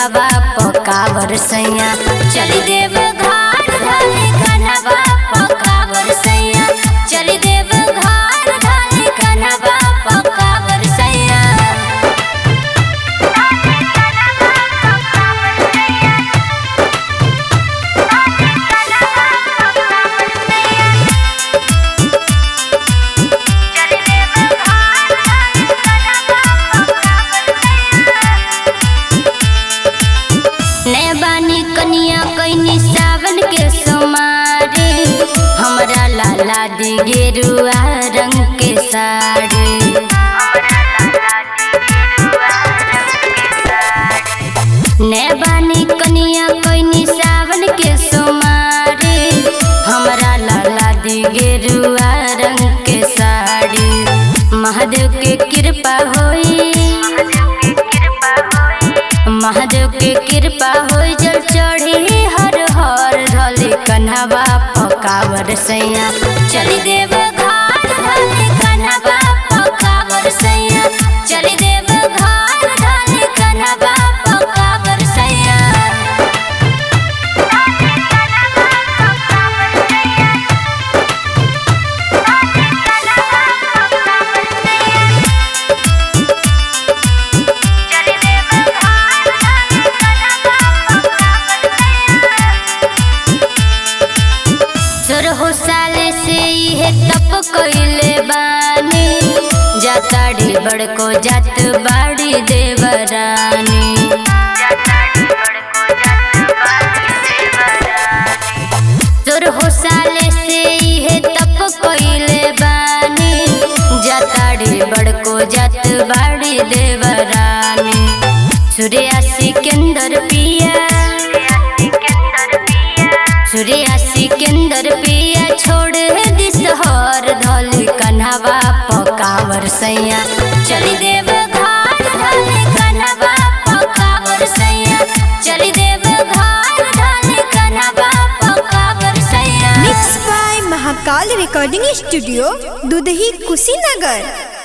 कन्हवा पकावर सैया चली देव घाट ढाली कन्हवा पकावर सैया चली देव घाट ढाली कन्हवा पकावर सैया ने बानी कनिया कैनी सावन के सोमारे हमरा लाला दी गेरुआ रंग के साड़ी ने बानी कनिया कैनी सावन के सोमारे हमरा लाला दी गेरुआ रंग के साड़ी महादेव के कृपा होई महादेव के कृपा होई जल चढ़ी हर हर ढले कन्हवा पकावर सैया चली देव घाट ढले कन्हवा पकावर सैया चली देव घाट ढले कन्हवा पकावर सैया सोरहो साले से इहे तप कइले बानी जाताड़ी बड़को जात बाड़ी देवरानी सोरहो साले से इहे तप कइले बानी जाताड़ी बड़को जात बाड़ी देवरानी सूर्या सिकंदर पिया सूर्या सिकंदर पिया छोड़ दिसहर धल कन्हवा पकावर सैया चली देव घाट धल कन्हवा पकावर सैया चली देव घाट धल कन्हवा पकावर सैया mix by Mahakal recording studio Dudhahi Kushinagar